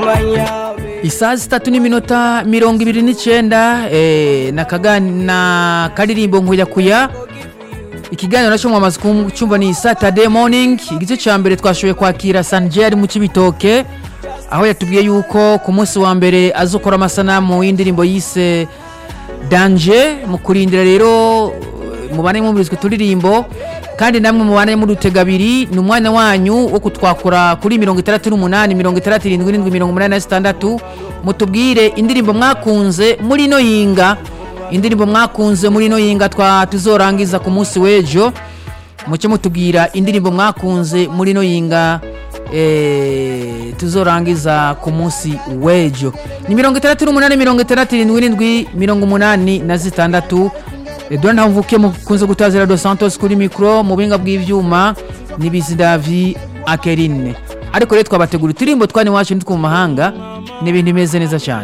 isaha zitatu n'iminota mirongo ibiri n'icyenda eh, na kaga- na karirimbo nkuyakuya ikiganiro nacyo mwamaze kucyumva ni saturday morning igice cya mbere twashoboye kwakira sanje ari mu kibitoke aho yatubwiye yuko ku munsi wa mbere azokora amasanamu y'indirimbo yise danje mu kurindira rero mubane mwumvirizwa turirimbo kandi namwe mubane mudutega abiri ni umwanya wanyu wo kutwakura kuri mirongo itandatu n'umunani mirongo itandatu irindwi irindwi mirongo umunani na zitandatu mutubwire indirimbo mwakunze muri ino yinga indirimbo mwakunze muri ino yinga twa tuzorangiza ku munsi w'ejo mucyo mutubwira indirimbo mwakunze muri ino yinga eh, tuzorangiza ku munsi w'ejo ni mirongo itandatu n'umunani mirongo itandatu irindwi irindwi mirongo umunani na zitandatu edouard ntavuke mukunze gutazira dos santos kuri mikoro mu buhinga bw'ivyuma n'ibizi davi akerine ariko rero twabategura uturirimbo twani wacu nitwo mu mahanga ni ibintu bimeze neza cyane